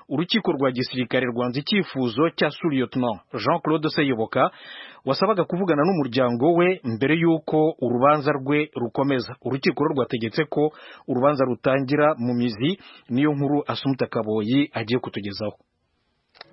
urukiko rwa gisirikare rwanze icyifuzo cya suriyotona jean claude seyoboka wasabaga kuvugana n'umuryango we mbere y'uko urubanza rwe rukomeza urukiko rwo rwategetse ko urubanza rutangira mu mizi niyo nkuru asumuta kaboyi agiye kutugezaho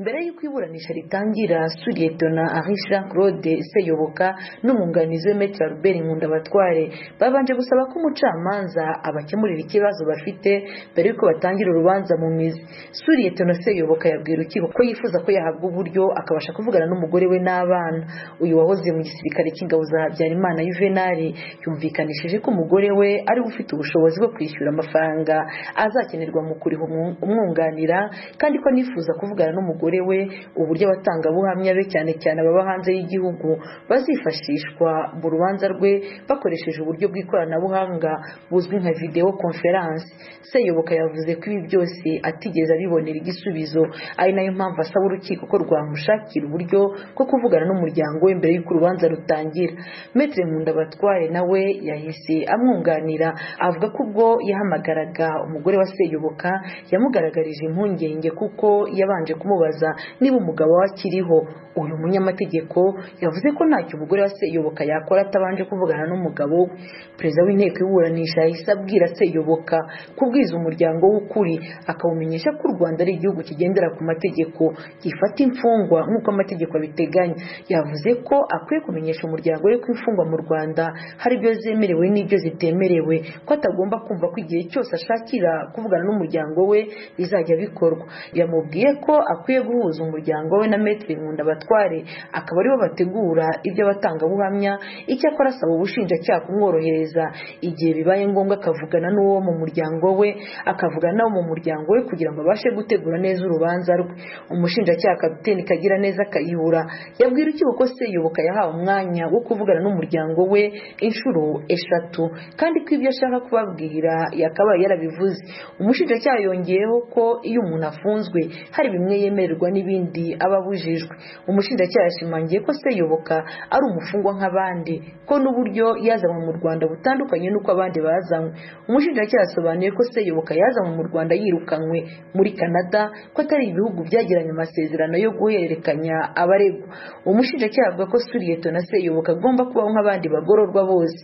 mbere y'uko iburanisha ritangira suriyetona ari jean claude seyoboka n'umwunganizi we metero albert nkundabatware babanje gusaba ko umucamanza abakemurira ikibazo bafite mbere y'uko batangira urubanza mu mizi suriyetona seyoboka yabwira urukiko ko yifuza ko yahabwa uburyo akabasha kuvugana n'umugore we n'abana uyu wahoze mu gisirikare cy'ingabo za habyarimana yuvenali yumvikanishije ko umugore we ari we ufite ubushobozi bwo kwishyura amafaranga azakenerwa mu kuriha umwunganira kandi ko anifuza kuvugana n'umugore umugore we uburyo abatangabuhamya be cyane cyane ababa hanze y'igihugu bazifashishwa mu rubanza rwe bakoresheje uburyo bw'ikoranabuhanga buzwi nka videwo konferanse seyoboka yavuze ko ibi byose atigeze abibonera igisubizo ari nayo mpamvu asaba urukiko ko rwamushakira uburyo bwo kuvugana n'umuryango we mbere y'uko urubanza rutangira metere nkundabatware nawe yahise amwunganira avuga ko ubwo yahamagaraga umugore wa seyoboka yamugaragarije impungenge kuko yabanje kumubaza niba umugabo we akiriho uyu munyamategeko yavuze ko ntacyo umugore wa seyoboka yakora atabanje kuvugana n'umugabo we perezida w'inteko y'iburanisha yahise abwira seyoboka kubwiza umuryango w'ukuri akawumenyesha ko u rwanda ari igihugu kigendera ku mategeko gifata imfungwa nk'uko amategeko abiteganya yavuze ko akwiye kumenyesha umuryango we ko imfungwa mu rwanda hari ibyo zemerewe n'ibyo zitemerewe ko atagomba kumva ko igihe cyose ashakira kuvugana n'umuryango we bizajya bikorwa yamubwiye ko akwiye guhuza umuryango we na metero nkundabatware akaba aribo bategura iby'abatangabuhamya icyakora asaba ubushinjacyaha kumworohereza igihe bibaye ngombwa akavugana n'uwo mu muryango we akavugana n'abo mu muryango we kugira ngo abashe gutegura neza urubanza rwe umushinjacyaha kapiteni kagira neza akayihura yabwira urukiko ko seyoboka yahawe umwanya wo kuvugana n'umuryango we inshuro eshatu kandi ko ibyo ashaka kubabwira yakabaye yarabivuze umushinjacyaha yongeyeho ko iyo umuntu afunzwe hari bimwe yemera n'ibindi aba abujijwe umushinjacyaha yashimangiye ko seyoboka ari umufungwa nk'abandi ko n'uburyo yazanywe mu rwanda butandukanye n'uko abandi bazanywe umushinjacyaha yasobanuye ko seyoboka yazanywe mu rwanda yirukanywe muri canada ko atari ibihugu byagiranye amasezerano yo guhererekanya abaregwa umushinjacyaha avuga ko suriyeto na seyoboka agomba kubaho nk'abandi bagororwa bose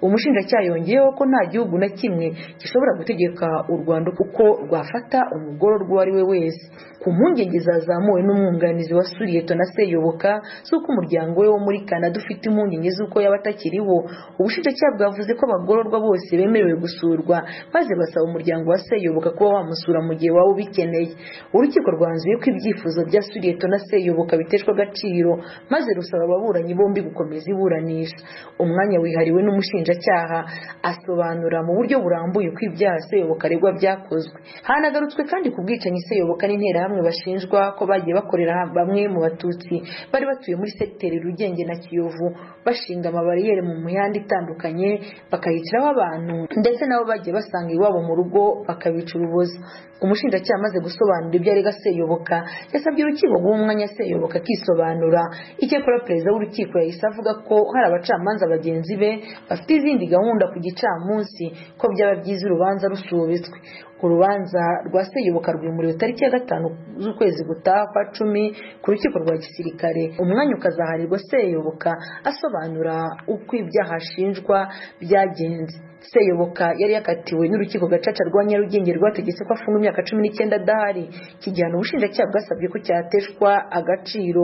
umushinjacyaha yongeyeho ko nta gihugu na kimwe gishobora gutegeka u rwanda kuko rwafata umugororwa uwo ari we wese ku mpungenge zazamuwe n'umwunganizi wa suriyeto na seyoboka z'uko umuryango we wo muri canada ufite impungenge z'uko yaba atakiriho ubushinjacyaha bwavuze ko abagororwa bose bemerewe gusurwa maze basaba umuryango wa seyoboka kuba wamusura mu gihe waba ubikeneye urukiko rwanzuye ko ibyifuzo bya suriyeto na seyoboka biteshwa agaciro maze rusaba ababuranyi bombi gukomeza iburanisha umwanya wihariwe n'umushinjacyaha asobanura mu buryo burambuye uko ibyaha seyoboka aregwa byakozwe hanagarutswe kandi ku bwicanyi seyoboka n'interahamwe bashinjwa ko bagiye bakorera bamwe mu batutsi bari batuye muri segiteri rugenge na kiyovu bashinga amabariyeri mu mihanda itandukanye bakayiciraho abantu ndetse nabo bagiye basanga iwabo mu rugo bakabica urubozo umushinjacyaha amaze gusobanura ibyo arega seyoboka yasabye urukiko guha umwanya seyoboka akisobanura icyakora perezida w'urukiko yahise avuga ko hari abacamanza bagenzi be bafite izindi gahunda ku gicamunsi ko byaba byiza urubanza rusubitswe urubanza rwa seyoboka rwimuriwe tariki ya gatanu z'ukwezi gutaha kwa cumi ku rukiko rwa gisirikare umwanya ukazaharirwa seyoboka asobanura uko ibyaha ashinjwa byagenze seyoboka yari yakatiwe n'urukiko gacaca rwa nyarugenge rwategetse ko afunga imyaka cumi n'icyenda adahari ikigihano ubushinjacyaha bwasabye ko cyateshwa agaciro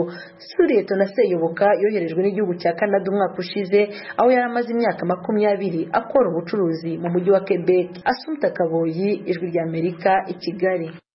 suriyeto na seyoboka yoherejwe n'igihugu cya canada umwaka ushize aho yari amaze imyaka makumyabiri akora ubucuruzi mu mujyi wa quebec asumta kaboyi ijwi ry'amerika i kigali